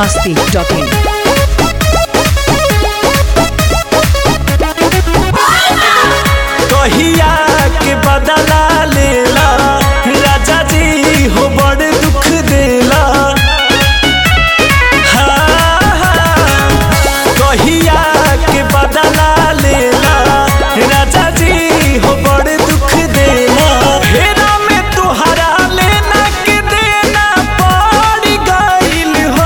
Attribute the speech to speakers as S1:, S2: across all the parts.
S1: masti.in.
S2: कहिया के बदला लेला राजा जी हो बड़ दुख देला हाँ, हाँ, कहिया के बदला लेला राजा जी हो बड़ दुख देला फेरा में तुहरा लेना के देना पड़ गइल हो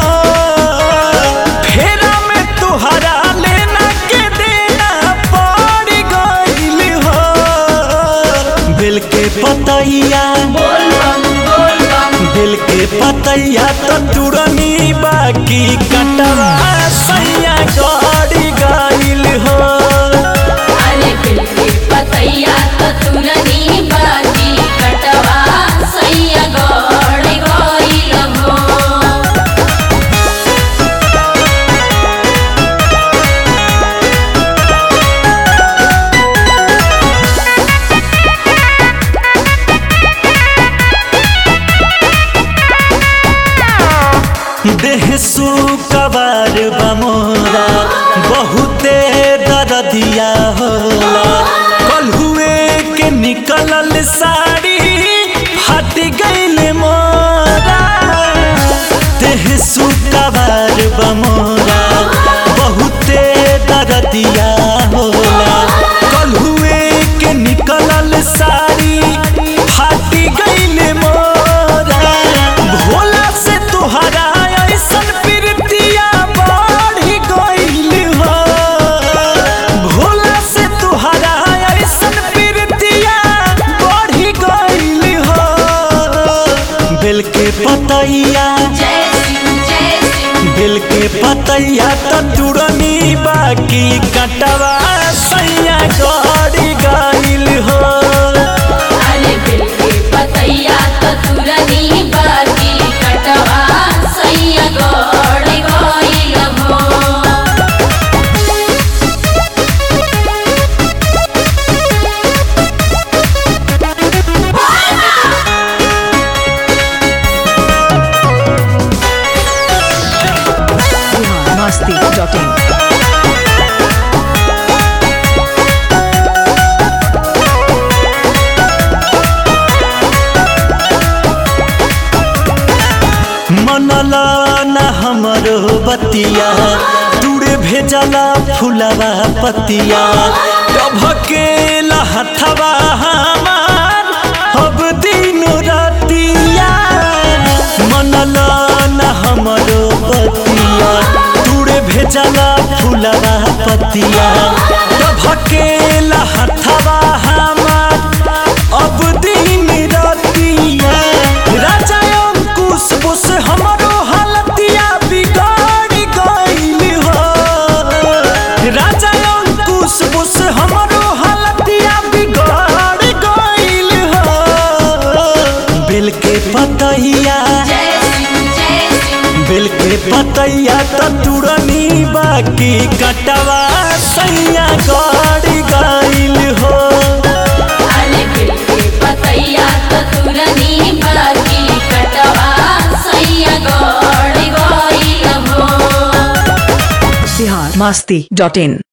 S2: फेरा में तुहरा लेना के देना पड़ गइल हो बिल के पतैया दिल के पतैया तो तुरनी बाकी कटवा सैया गड़ी गइल हो
S3: अरे बिल के पतैया तो तुरनी बाजी कटवा सैया गड़ गइल हो
S2: देह सुकबार बमोरा बहुते दरदिया होला कलहुए के निकलल साड़ी हट गइल मोरा देह सुकबार बमोरा बहुते दरदिया होला कलहुए के निकलल साड़ी हट गइल मोरा भोला से तुहरा ऐसन प्रीतिया बढ़ गइल हो भोला से तुहरा ऐसन प्रीतिया बढ़ गइल हो बिल के पतैया
S3: जय शिव जय शिव
S2: बिल के पतैया तो तुरनी बाकी कटवा सैया गड़ी गइल हो
S3: अरे बिल के पतैया तो तुरनी बाजी कटवा सैया गड़ गइल हो
S1: Bihar masti.in.
S2: मनला न हमरो बतिया दूरे भेजला फुलवा पतिया टभकेला हथवा हमार अब दिन रातिया मनला न हमरो बतिया दूरे भेजला फुलवा पतिया टभकेला हथवा हमार अब दिन रातिया राजा अंकुश बुस हमरो हालतिया बिगाड़ गइल हो राजा अंकुश बुस हमरो हालतिया बिगाड़ गइल हो बिल के पतैया
S3: जय शिव जय शिव
S2: बिल के पतैया तो तुरनी बाकी कटवा सैया गड़ी गइल हो
S3: अरे बिल के पतैया तो तुरनी बाजी कटवा सैया गड़ गइल हो
S1: Bihar masti.in.